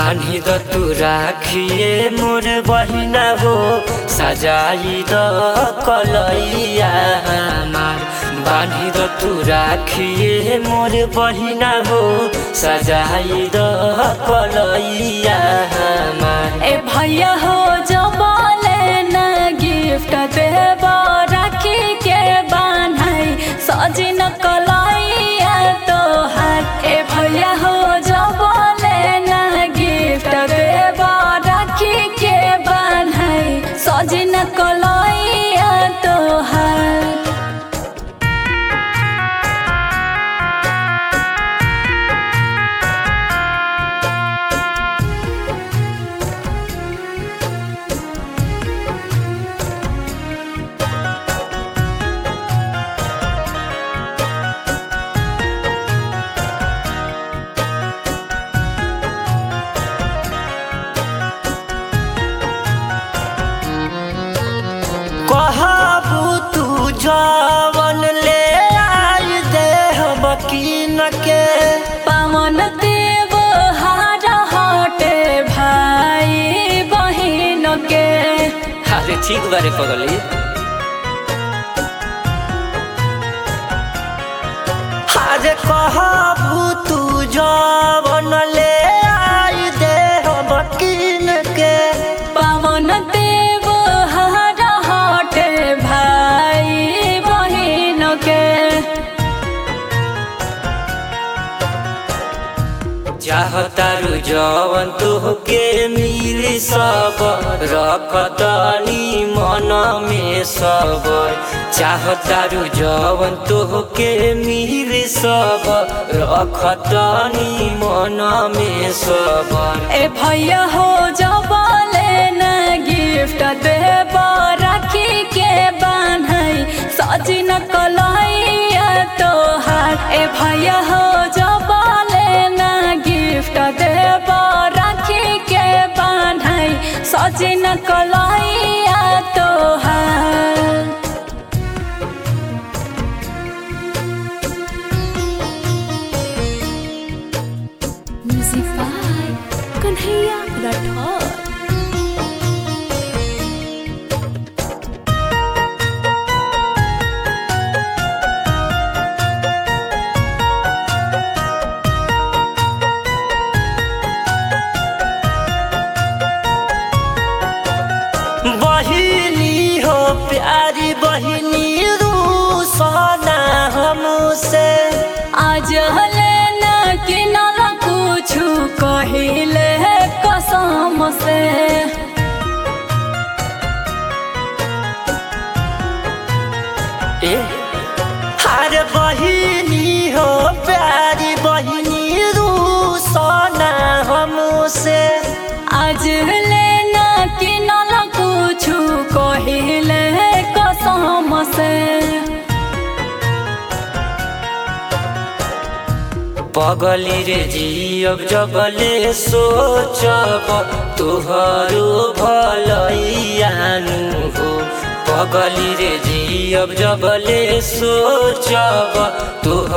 बानी द तू राखिए मोर बहिना हो सजाई द कलैया हमार बानी द तू राखिए मोर बहिना हो सजाई द कलैया हमार ए भैया हो जबले न गिफ्ट देब राखी के बान्हाई सजिन कलैया तोहार ए भैया हो जबले न गिफ्ट देब राखी के बान्हाई सजिन कलैया तोहार कहबू तू जवन ले आई दे बकीन के पावन देव हार हटे भाई बहिन के अरे ठीक बारे पगली अरे कहबू तू जवन ले आई दे बकीन के पावन देव हार हटे भाई बहिन के चाहतारू जवन तुहके मिली सब रखतनी मन में सब चाहतारू जवन तुहके मिली सब रखतनी मन में सब ए भैया हो जबले न गिफ्ट देब राखी के बान्हाई सजिन कलैया तोहार ए भैया हो जबले न गिफ्ट देब राखी के बान्हाई सजिन कलैया तोहार Music by Kanhaiya Rathod. बहिनी हो प्यारी बहिनी रूसना हमसे आज हले न किनल कुछु कहिले कसम से ए अरे बहिनी हो प्यारी बहिनी रूसना हमसे आज हले न किनल कुछु कहिले कसम से पगली रे जियब जबले सोचब तुहरो भलैयानु हो पगली रे जियब जबले सोचब तुह